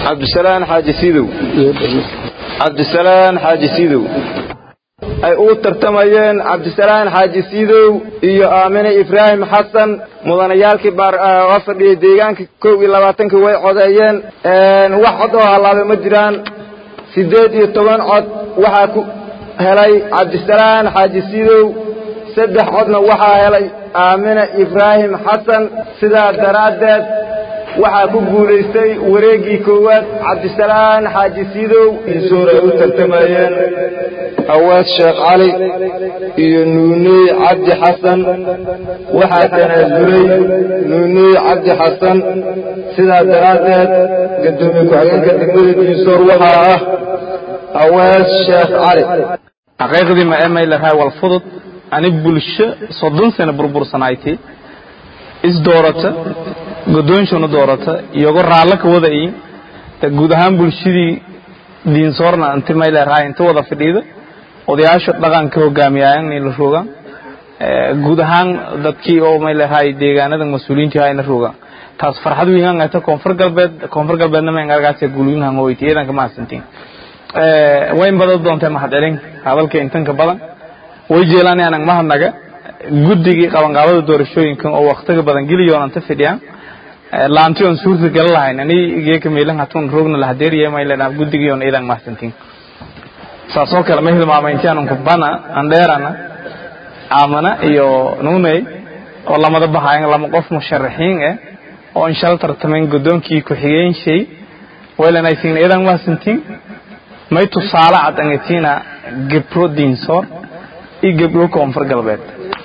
cabdisalaan xaaji sidow cabdisalaan xaaji sidow ay ugu tartamayeen cabdisalaan xaaji sidow iyo aamine ibraahim xasan mudanayaalkii baa fadhiyay deegaanka kow iyo labaatankii way codeeyeen wax cod oo hallaabay ma jiraan siddeed iyo toban cod waxaa ku helay cabdisalaan xaaji sidow saddex codna waxaa helay aamine ibraahim xasan sidaa daraaddeed waxaa ku guulaystay wareeggii koowaad cabdisalaan xaaji sidow insuur ay u tartamayeen awaad sheekh cali iyo nuuney cabdi xasan waxaa tanaasulay nuuney cabdi xasan sidaa daraaddeed gadoomiye ku-xigeenka degmada diinsoor waxaa ah awaad sheekh cali xaqiiqdii ma emay lahaa wal fudud ani bulsho soddon sano burbursanaaytay is doorata godoonshuna doorata iyago raallo ka wadayin de guud ahaan bulshadii diinsoorna inti may leerahay inta wada fadhiida odayaasha dhaqanka hogaamiyaayan la rogaan guud ahaan dadkii oo may leerahay deegaanada mas-uuliyiinta hayna rogaan taas farxad weynaan ayta koonfur galbeed koonfur galbeedna ma ngargaas guuliyinhan hoyti ciidanka mahadsantiin wayn badan doontay mahad celin hadalka intanka badan way jeelaan aanan mahadnaga guddigii qabanqaabada doorashooyinkan oo waktiga badan geliyoon anta fidhiyaan laanti oon suurta gala lahayn ani geeka meelan hatun roogna lahadeeriya may leedahay guddigii oon iidan mahadsantiin saasoo kale ma hilmaamay intii aanan kubana andheerana aamana iyo nuuney oo lamada bahayan lama qof musharaxiin eh oo inshal tartamayn guddoonkii ku-xigeenshey waylanay siin iidan mahadsantiin may tusaale cad angetiina gebro diinsoor iyo gebro koonfur galbeed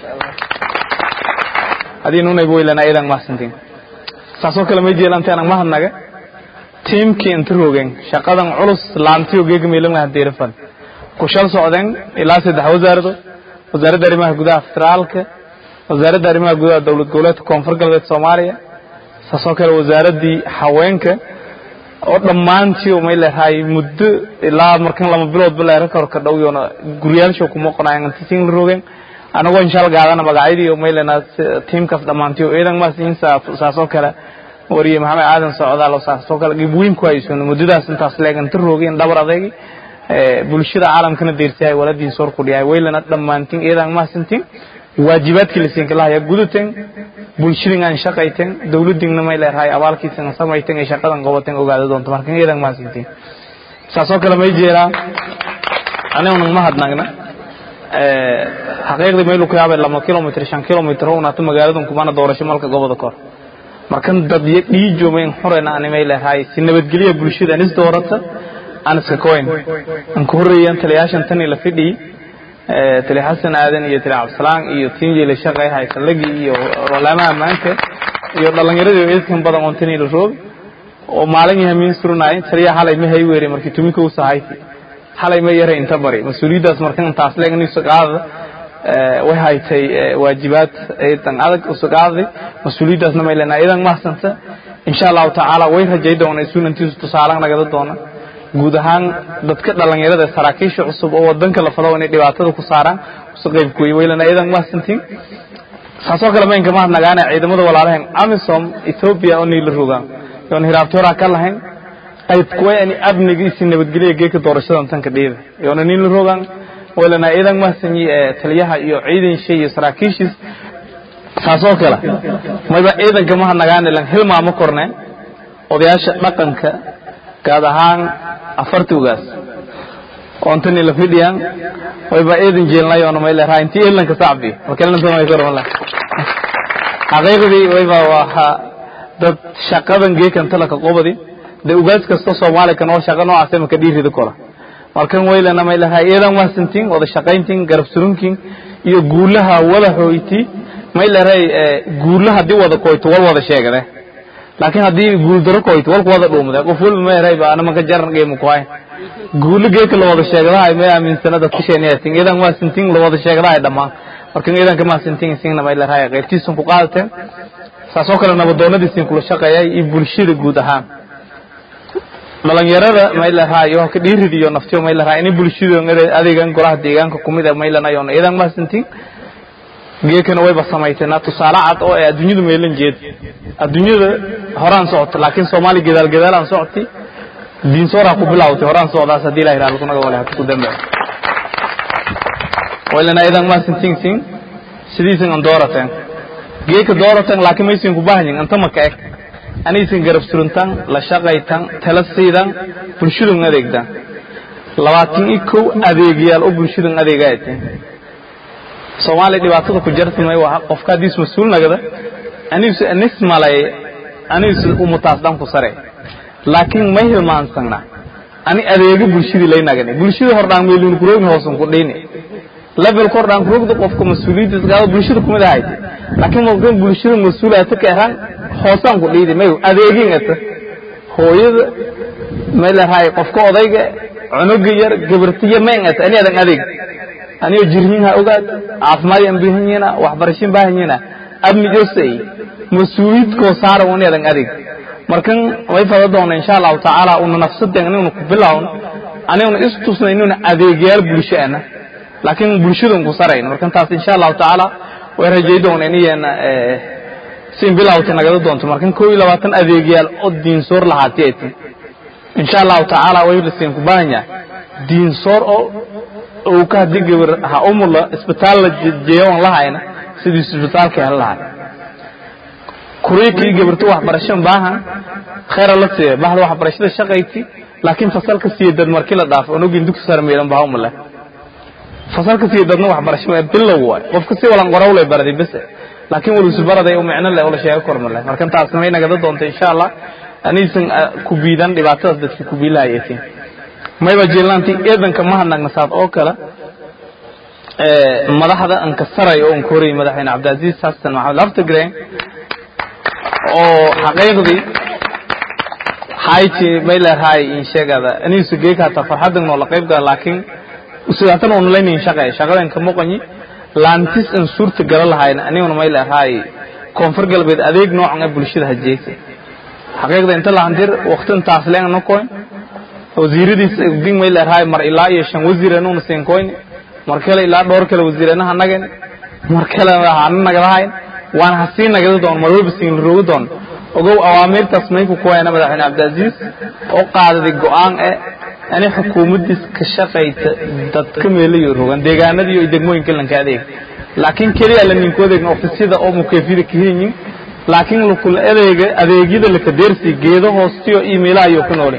hadii nuunayba waylana iidan mahadsantiin saasoo kale may jeelanta aanan mahadnaga tiimkii inta roogeen shaqadan culus laantiyo geega meelan hadeerafan ku shal socdeen ilaa saddex wasaarado wasaaradda arrimaha gudaha federaalka wasaaradda arrimaha gudaha dowlad goboleedka koonfur galbeed soomaaliya saasoo kale wasaaraddii haweenka oo dhammaantii may leedahay muddo ilaa markan lama biloodba leera kor ka dhow yoona guriyaalsha kuma qonayan inta siin la roogeen anagoo inshaal gaadana magacyadii may leenaa tiimkaas dhammaantii oo ciidan maasiin saasoo kale wariye maxamed aadan socdaal oo saasoo kale gibweyn ku haysoon muddadaas intaas leeganta roogeen dhabar adaygi bulshada caalamkana deersihay waladiin soor ku dhihay waylana dhammaantiin ciidan maasintiin waajibaadkii la siin kalaha gudateen bulshadin aan shaqayteen dawladdiinna may leedahay abaalkiisana samayteen ee shaqadan qabateen ogaada doonto marka ciidan maasintiin saasoo kale may jeeraa aniguna mahadnagna xaqiiqdii maylu ku yaabay lama kilomitr shan kilomitr unaata magaaladan kumana doorasho malka goboda kor markan dad dhiijomayn xurena ani may leedahay si nabadgelya bulshada anis doorata aan iska koyn aan ku horreeyaan taliyaashan tani la fidhiyey tali xasan aadan iyo tali cabdisalaan iyo tiinjeela shaqay haysalagi iyo rolaamaha maanta iyo dhallinyaradii eedkan badan oon tani la roobi oo maalin yahamiin surnaay taliya xalay ma hay weeri markii tuminka u sahayti xalay ma yaray inta bari mas-uuliyaddaas markan taas leegniso qaadada way haytay waajibaad dan adag usu qaaday mas-uuliyaddaasna may leenahay idan mahsanta insha allahu tacaala way rajay doona isuunantiisu tusaale nagada doona guud ahaan dadka dhallinyarada saraakiisha cusub oo wadanka la falo inay dhibaatada ku saaraan usu qayb kuwey waylana idan mahadsantiin saasoo kale maynka mahadnagaana ciidamada walaalahan amisom ethoobia oo niila rogaan yoon hiraabtoora ka lahayn qayb kuwa ani amnigiisi nabadgelya geeka doorashadan tanka dhiida yoona niila rogaan waylana idan mahadsanyi taliyaha iyo ciidansha iyo saraakiishiis saasoo kale mayba ciidanka mahadnagaana lan hilmaamo korne odayaasha dhaqanka gaad ahaan afartugaas oontani la fidhiyaan wayba eedan jeelnayoona may leeraha intii elanka sacbi markelantamay xaqiiqdii wayba waa dad shaqadan geekan talaka qobadi de ugaas kasta soomaali kan oo shaqa noocaas maka dhiirida kola markan waylana may leeraha eedan waasantiin wada shaqayntiin garab surunkin iyo guulaha wada hooyti may leerahay guulaha hadii wada koyto wal wada sheegade laakiin haddii guuldaro koyto walku wada dhuumade qof walba ma eray ba anama ka jaran geemu ku hay guulo geeka la wada sheegadahay ma aaminsana dadka sheeniyaatin idan waa sintin la wada sheegadahay dhammaan marka idan kama sintin sinna ma ila raaya qaybtiisan ku qaadateen saasoo kale nabadoonadiisin kula shaqeeyay iyo bulshada guud ahaan dhalinyarada ma ila raayo ka dhiiridiyo naftiyo ma ila raaya in bulshada adeegan golaha deegaanka kumid ma ila nayo idan ma sintin geekana wayba samayteenaa tusaale cad oo ay adduunyadu meelan jeed adduunyada horaan socota laakiin soomaali gadaal gadaalaan socotay diinsoor ha ku bilawtay horaan socdaas haddii ilahi raali kunaga wale ha ku dambe waylana idan ma sintingsin sidiisin an doorateen geeka doorateen laakiin maysin ku bahanyin anta maka eg anaysin garab suruntan la shaqaytan tala siidan bulshadun adeegdan labaatan iyo kow adeegyaal oo bulshadun adeega ay tahay soomaaliya dhibaatada ku jarta may waa qofka haddiis mas-uul nagada anisu anis malay anisu umutaas dhan ku sare laakiin may hilmaansana ani adeega bulshadii lay nagani bulshadii hordhaan meelin kuroogi hoosun ku dhiini level kordhaan kurogda qofka mas-uuliyadda isgaada bulshada kumid ahayd laakiin markan bulshada mas-uulaata ka ahaan hoosaan ku dhiidi may adeegin ata hooyada may lahay qofka odayga cunuga yar gabartiya mayn ata ani adan adeeg anigoo jirhin ha ogaad caafimaad aan baahanyiina waxbarashin baahanyiina abni josey mas-uuliyadkoo saara ani adan adeeg markan way fada doona insha allahu tacaala una nafsadeen inaynu ku bilaawno aniguna istusna inaynu adeegyaal bulsho ana laakiin bulshadun ku sarayn markan taas insha allahu tacaala way rajay doona inayana sin bilawta nagada doonto markan koo iyo labaatan adeegyaal oo diinsoor lahaati ay tahay insha allahu tacaala way lasiin ku baahan yahay diinsoor oo uu ka haddii gabar ha umula isbitaal la jeeyoon lahayna sidii isbitaalka hel lahay kuriikii gabarto waxbarasho baahan khayra la siiya bahda waxbarashada shaqayti laakiin fasalka siiya dad markii la dhaafo onogin dugsi sare meelan baa umale fasalka siiya dadna waxbarasho bilow waay qofka si walan qoraw lay baraday bas laakiin walusu baraday oo micno leh oo la sheego kormale markan taas may nagada doonta insha allah aniisan ku biidan dhibaatadaas dadka ku biilahayaytiin mayba jiilaanti eedanka mahadnagna saad oo kale madaxda an ka saray oo an ka horayay madaxweyne cabdicaziiz xasan maxamed laftigreen oo xaqiiqdii hayti may leedahay in sheegada aniisu geeka hata farxadan noo la qayb gala laakiin sidaatan oo nalayn shaqay shaqadan ka muqanyi laantis an suurta gala lahayn aniguna may leedahay koonfur galbeed adeeg noocan ee bulshada hajeeysa xaqiiqda inta la handir waqtin taas leen no koyn wasiiradiis ding may leedahay mar ilaa iyo shan wasiiranu siin koyn mar kale ilaa dhowr kale wasiiranaha nagan mar kale waxaan nagalahayn waan hasii nagada doon mar walba siin roogo doon ogow awaamirtaas may ku kuwayna madaxweyne cabdicaziiz oo qaadaday go'aan eh ani xukuumaddiis ka shaqaysa dadka meelayo rogan deegaanadii iyo degmooyinka lanka adeeg laakiin keliya la ninku adeegna ofisyada oo mukeefida ka helyin laakiin lakula adeega adeegyada laka deersi geedo hoostiyo iimaylaha ayuu ku noolin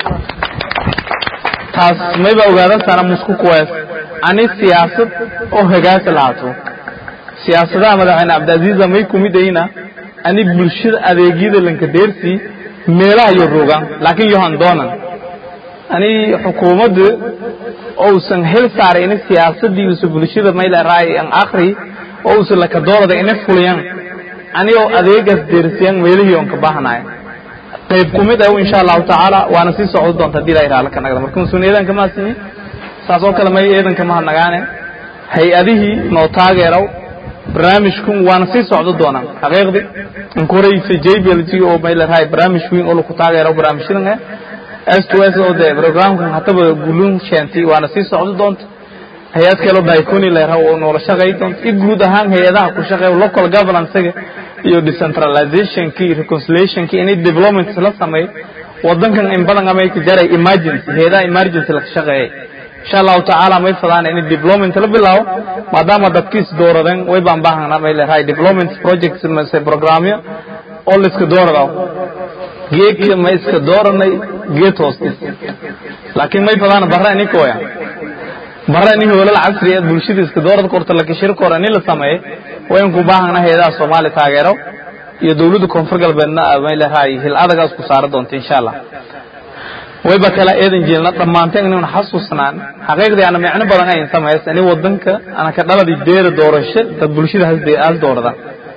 taas mayba ogaadan sana musku kuwees ani siyaasad oo hagaasa lahaato siyaasadaha madaxweyne cabdicaziiza may kumid ayna ani bulshada adeegyada lanka deersi meelaha iyo rogaan laakiin yohan doonan ani xukuumadda ousan hel saaray ini siyaasadii usa bulshada mayleeraay an akri oo usa laka doorada ina fuliyan ani oo adeegaas deersiyan meelihii on ka baahanayo qayb kumid ah insha allahu tacaala waana sii socdo doonta hadii ilahay raala ka nagda marka musuun eedanka maasini saas oo kale may eedanka mahadnagaane hay-adihii noo taageeraw barnaamijkun waana sii socdo doonaan xaqiiqdi an ku horeysa j b l g oo may leerahay barnaamij weyn oo laku taageeraw barnaamijyadan eh s to s oo dee programkan hataba gulun sheentay waana sii socdo doonta hay-ad kaleo daiconi leeraha oo noola shaqay doonta i guud ahaan hay-adaha ku shaqeeya local governance-ga iyo decentralizationki reconciliationki inay development la sameeyo wadankan in badan amay ka jaray emergency hay-adaha emergency laka shaqeeyay insha allahu tacaala may fadaan in development la bilaabo maadaama dadkiis dooradeen way baan baahana may leedahay development projects mase programyo oo la iska doorada geedka ma iska dooranay geed hoostis laakiin may fadaan barra ini kooya barra ini hoolal casri ee bulshada iska doorada korta la kashir kor ini la sameeyo wayn ku baahana hay-adaha soomaali taageero iyo dawladda koonfur galbeedna may leedahay hil adagaas ku saara doonta insha allah wayba kala eedan jeelna dhammaanteen inaynu xasuusnaan xaqiiqdii ana micno badan ayn samays ani wadanka ana ka dhaladii deera doorasho dad bulshada has doorada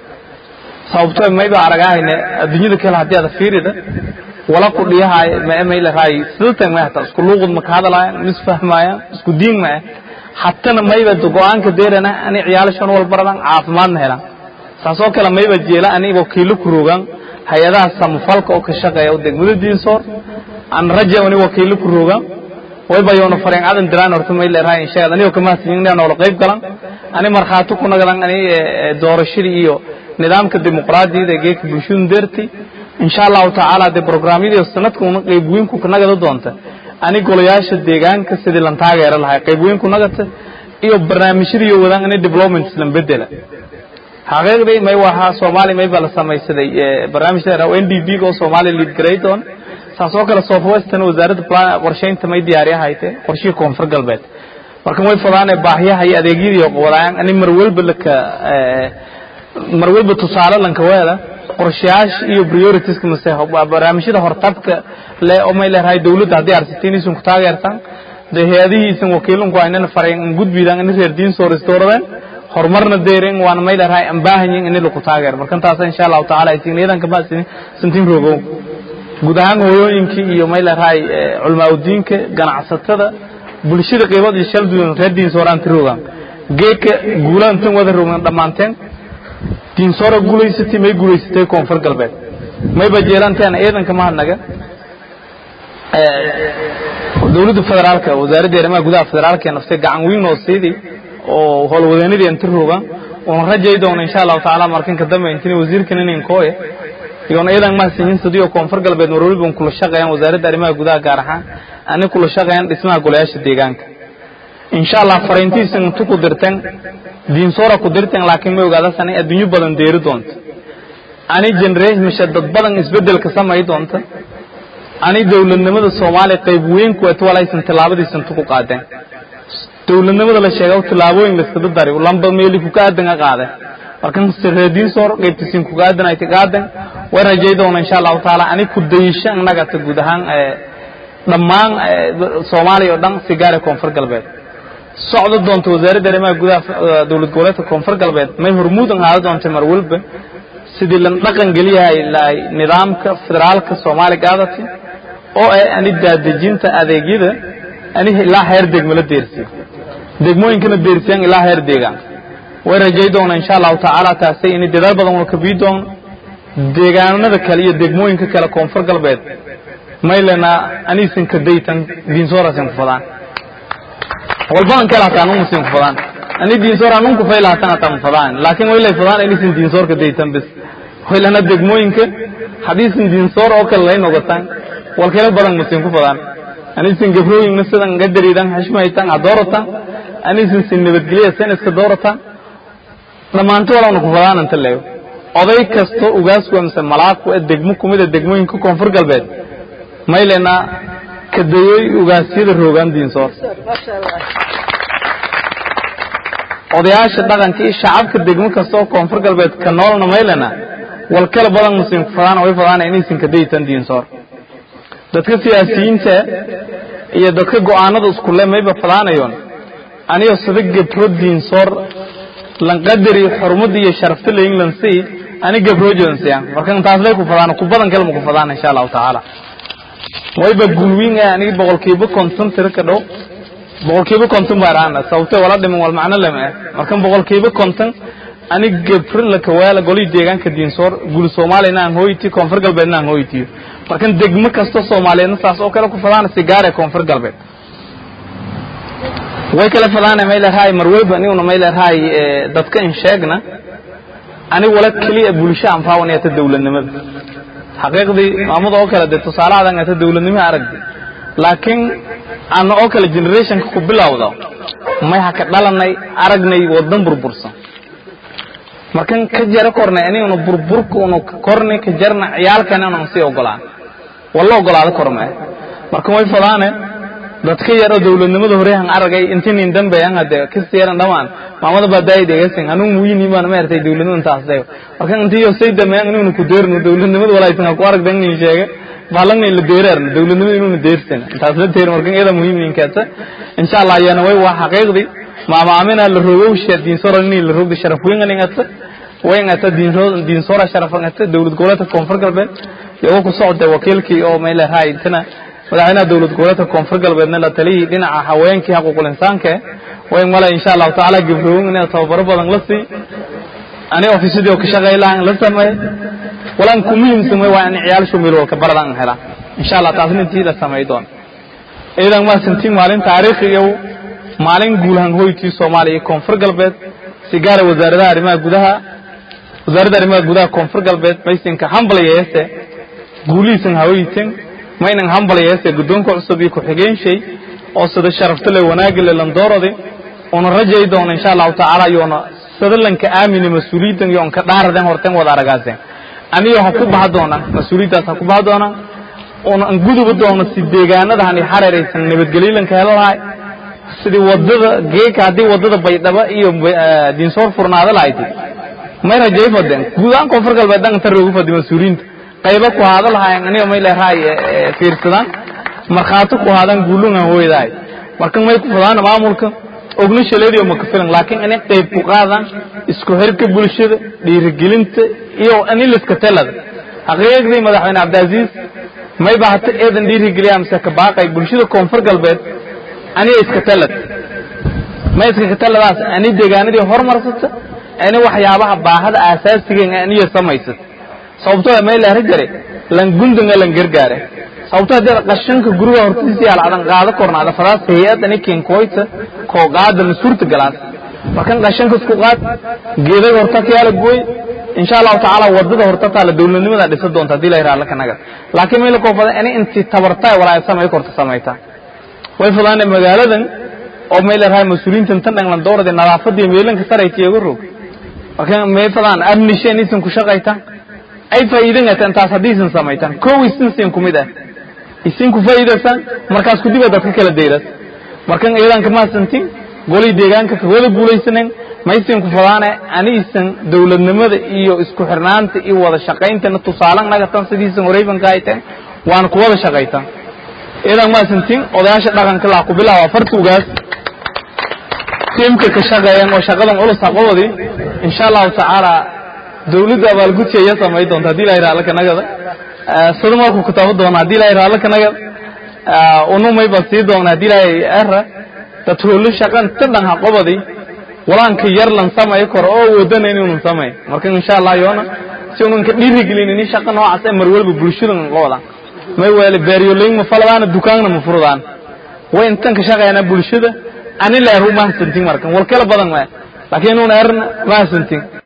sababtoo mayba aragahayne adduunyada kale haddii aad fiirida wala ku dhiyahay ma may leedahay sidatan ma hata isku luuqud ma ka hadlaayaan ma isfahmaayaan isku diin ma hatana mayba go-aanka deerana ani ciyaalashan wal baradan caafimaadna helaan saas oo kale mayba jeela ani wakiilo ku rogaan hay-adaha samafalka oo ka shaqeeya degmada diinsoor aan raja ani wakiilo ku rogaan wayba yoona fareen adan diraan horta may leedahay inshaad anigoo kama hasin noola qayb galan ani markhaati ku nagadan ani doorashadii iyo nidaamka dimuqraadiyada geedka bulshadu deertay insha allahu tacaala dee programyadii sanadkuna qaybweynku nagada doonta ani golayaasha deegaanka sidii lan taageera lahay qaybweynku nagata iyo barnaamijyadii wadaan ini developments lan bedela xaqiiqdii may wahaa soomaali may baa la samaysaday barnaamijda n d b oo soomaaliya lead garaydon saas oo kale southwestern wasaaradda qorshaynta may diyaari ahayte qorshihii koonfur galbeed marka way fadaane baahyaha iyo adeegyadii wadaan ani mar walba laka mar walba tusaale lanka weeda qorshayaasha iyo prioritiska mase barnaamijyada hortabka le oo may leedahay dawladda haddii arsitiin isun ku taageertaan dee hay-adihiisan wakiilunku aynana farayn gudbidaan ini reer diin soo restooradeen horumarna deeren waana may leedahay aan baahanyin ini lagu taageero marka taasa insha allahu tacaala aysigniyadan kama santiin rogow guud ahaan hooyooyinkii iyo may leedahay culmaaudiinka ganacsatada bulshada qiibad iyo shalduun reer diinsooraan tirogaan geeka guulaantan wada rogan dhammaanteen diinsoora guulaysatay may guulaysatay koonfur galbeed mayba jeelanteen ciidanka mahadnaga dowladda federaalka wasaaradda arrimaha gudaha federaalka ee naftay gacan weyn oo siidii oo howlwadeenadii inta rogaan oon rajay doona insha allahu tacaala markanka dambe intini wasiirkan inin kooye iyoon ciidan mahadsanyiin sadiyo koonfur galbeed mar waliba kula shaqeeyaan wasaaradda arrimaha gudaha gaar ahaan ani kula shaqeeyaan dhismaha golayaasha deegaanka insha allah fariintiisan intu ku dirteen diinsoora ku dirteen laakiin ma ogaadasan in adduunyo badan deeri doonto ani generation mishe dad badan isbedelka samay doonta ani dowladnimada soomaaliya qayb weyn kuweet walaysan tillaabadiisa intu ku qaadeen dowladnimada la sheega tillaabooyin laskada dari lamba meeli kuka aadan ka qaadeen markan reediin soor qaybtiisiin kuga aadan ay qaadan way rajay doona insha allahu taala ani ku dayisho annaga ta guud ahaan dhammaan soomaaliya oo dhan si gaara koonfur galbeed socdo doonta wasaaradda arrimaha gudaha dowlad goboleedka koonfur galbeed may hormuud ahaada doonta mar walba sidii lan dhaqan geliyahay lahay nidaamka federaalka soomaaliya gaadati oo ah ani daadejinta adeegyada ani ilaa heer degmo la deersiyo degmooyinkana deersiyaan ilaa heer deegaan way rajay doona insha allahu tacaala taasay ini dadaal badan una kabii doono deegaanada kale iyo degmooyinka kale koonfur galbeed maylena aniisan ka daytan diinsoorasin ku fadaan walbadan kale hataa anungu sin ku fadaan ani diinsoor anunku fayla hatan hataa ma fadaan laakiin waylay fadaan aniisan diinsoor ka daytan bis waylana degmooyinka hadiisan diinsoor oo kale layn ogataan walkale badan masin ku fadaan aniisan gabrooyinna sidan gadariidan xishmaytan ha dooratan aniisan sin nabadgelya sen iska dooratan dhammaanto walawna ku fadaan anta leeyo oday kasto ugaasku mise malaagku ee degmo kumida degmooyinka koonfur galbeed maylena kadayoy ugaasyada roogaan diinsoor odayaasha dhaqanka iyo shacabka degmo kasta oo koonfur galbeed ka noolna maylena wal kala badan musin ku fadaan way fadaan inaysan kadaytan diinsoor dadka siyaasiyiinta iyo dadka go'aanada iskule mayba fadaanayoon aniyo sida gabro diinsoor lanqadari xurmada iyo sharafta la england si ani gabroojonsiya marka intaas lay ku fadaan ku badan kale ma ku fadaan insha allahu tacaala wayba gulwiin ah aniga boqolkiiba konton tiro ka dhow boqolkiiba konton baa raana sababtee wala dhiman wal macno lama ah marka boqolkiiba konton ani gabro la kawaala golii deegaanka diinsoor gul soomaaliyana aan hooyti koonfur galbeedna aan hooytiyo marka degmo kasta soomaaliyeedna saas oo kale ku fadaan sigaare koonfur galbeed way kala fadaana may leedahay mar walba aniguna may leedahay dadka in sheegna ani wala keliya bulsho aan faawanayata dowladnimada xaqiiqdii maamada oo kale dee tusaalahadan ata dowladnimo aragdi laakiin ana oo kale generationka ku bilowda may ha ka dhalanay aragnay wadan burbursan markan ka jara kornay aniguna burburka una kornay ka jarna ciyaalkana unan sii ogolaan walla ogolaado kormee marka way fadaane dadka yaro dowladnimada horehan aragay intinin dambeyan hade kasi yaran dhamaan maamada baa daaydegasin anuu muyini baan maartay dowladnimada intaasay marka intiyo say dameyan inuu ku deerno dowladnimada walaytan ku arag dan sheege baalan la deerar dowladnimada inuu deersan intaas la deer marka iyada muhiim in kaata insha Allah yana way waa xaqiiqdi maama amina la rogow shadin sorani la rogdi sharaf weyn ngata way ngata diin diin sora sharaf ngata dowlad gobolka koonfur galbeed iyo ku socda wakiilkii oo meel raay tana madaxweynaha dowlad goboleedka koonfur galbeedna la taliyay dhinaca haweenkii xuquuqul insaanka way mala insha allahu tacaala gabroon inay tababaro badan la sii ani ofiisadii oo ka shaqeey lahaan la sameey walaan ku muhiimsan way waa in ciyaal shumil walka baradan hela insha allah taasna intii la sameey doon idan ma santiin maalin taariikhi iyo maalin guulahan hoytii Soomaaliya iyo koonfur galbeed sigaara wasaaradda arrimaha gudaha wasaaradda arrimaha gudaha koonfur galbeed maysinka humble yeeste guulihiisan hawaysan maynan hambalyeese guddoonka cusub iyo ku-xigeenshay oo sida sharafta le wanaagga le landoorade una rajay doona insha allahu tacaala yoona sadalanka aamine mas-uuliyaddan yoon ka dhaaraden horten wada aragaaseen aniyo ha ku baha doonaan mas-uuliyaddaas ha ku baha doonaan una an guduba doono si deegaanadahan i xareeraysan nabadgelyolanka helo lahay sidii wadada geeka haddii wadada baydhaba iyo diinsoor furnaada lahayti may rajay fadeen guud ahaan koonfur galbeed dhanka tan roogu fadi mas-uuliyiinta qaybo ku haada lahaayeen aniga may leerahay fiirsadaan markhaati ku haadaan guulungan hooyadahay marka may ku fadaan maamulka ogna shaleediyo maka filan laakiin inay qayb ku qaadaan isku xirka bulshada dhiirigelinta iyo aniliska telada xaqiiqdii madaxweyne cabdiaziiz may ba hata eedan dhiirigeliya mise ka baaqay bulshada koonfur galbeed aniga iska talad ma iska taladaas ani deegaanadii hormarsata ani waxyaabaha baahada aasaasiga aniyo samaysata sababtoo may leera jare lan gundanga lan gargaare sababtoo hadii qashanka guriga hortiisa yaal adan qaado kornaada fadaas hay-ad ani kenkoyta koo qaada masuurta galaas markan qashanka isku qaad geedaga horta ka yaala gooy insha allahu tacaala wadada horta taala dowladnimada dhisa doonta hadii la yidhaha alla kanaga laakiin may la koofada ani inti tabartaa walaa samay korta samaytaa way fudaane magaaladan oo may leerahay mas-uuliyiintan tan dhanglan doorade nadaafadii meelanka sarayta iyaga rog marka may fadaan amnishen isin ku shaqayta ay faa'iidan gataan taas haddii isin samaytaan kow isin siin kumid ah isin ku faa'iidaysan markaas ku diba dadka kala dayras markan iyadan kama santin golay deegaanka ka wada guulaysanen ma isin ku fadaane ani isin dowladnimada iyo isku xirnaanta iyo wada shaqayntana tusaalan nagatan sidiisan wareybanka ayteen waan ku wada shaqaytaan iyadan ma santin odayaasha dhaqanka laa ku bilaaba fartugaas tiimka ka shaqeeyeen oo shaqadan culus aqoodi insha allahu tacaala dawladda abaalgudsiaya samay doonta hadii la yidhaha allaka nagada sida markuu kitaabo doona hadii la yidhaha allaka nagada unumay ba sii doona hadii la era dad hoolo shaqan ta dhan ha qobadi walaanka yar lan samay karo oo wadana inuun samay marka insha allah yoona si unan ka dhiirigelin ini shaqa noocaas ee mar walba bulshadan qobada may weele beeryoleyn ma faladaana dukaanna ma furdaan way intan ka shaqeeyana bulshada ani leeru mahadsantin markan wal kala badan ma laakiin uun erna mahadsantin